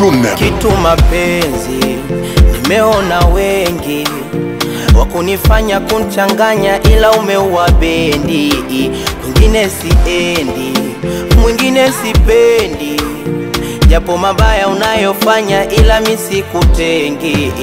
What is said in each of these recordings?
June. kitu mapenzi, nimeona wengi wakunifanya kunchanganya, ila umeua bendi. Kwingine siendi, mwingine sipendi, japo mabaya unayofanya, ila misikutengi.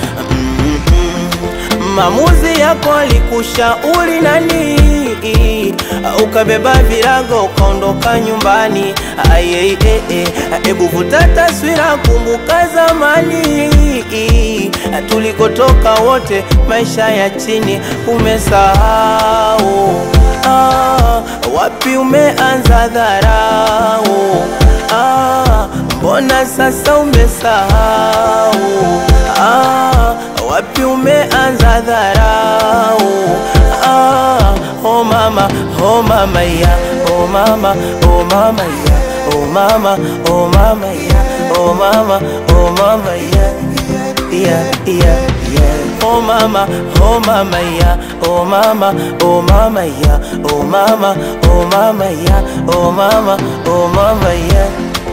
Maamuzi yako alikushauri nani? Ukabeba virago ukaondoka nyumbani. Aye, ebu vuta taswira, kumbuka zamani tulikotoka wote, maisha ya chini umesahau. Ah, wapi umeanza dharau? Ah, mbona sasa umesahau? Ah, wapi umeanza dharau? Ah, oh mama, oh mama ya, oh mama, oh mama ya, oh mama, oh mama ya, oh mama, oh mama ya, yeah, yeah, yeah. Oh mama, oh mama ya, oh mama, oh mama ya, oh mama, oh mama ya, oh mama, oh mama ya.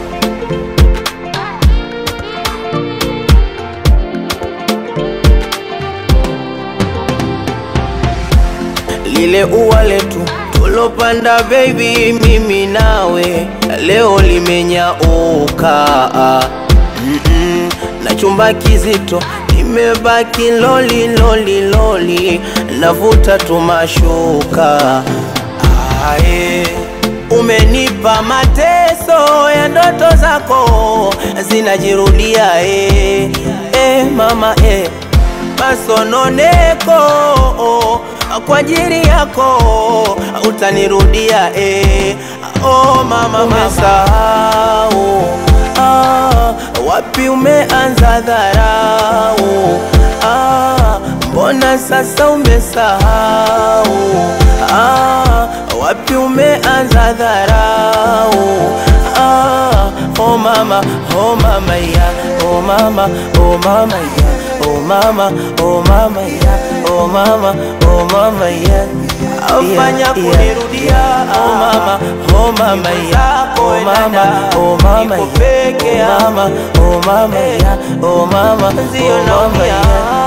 lile ua letu tulopanda baby, mimi nawe leo limenyauka. mm -mm. na chumba kizito nimebaki loli loli loli, navuta tumashuka. Ae, umenipa mateso ya ndoto zako zinajirudia. E, e, mama e, masononeko kwa ajili yako utanirudia eh. Oh mama, umesahau ah, wapi umeanza dharau ah, mbona sasa umesahau ah, wapi umeanza dharau ah, oh mama, oh mama ya, oh mama, oh mama ya Oh mama, oh mama ya, oh mama, oh mama ya Afanya kunirudia Oh mama, oh mama ya Oh mama, oh mama ya Oh mama, oh mama ya Oh mama, oh mama ya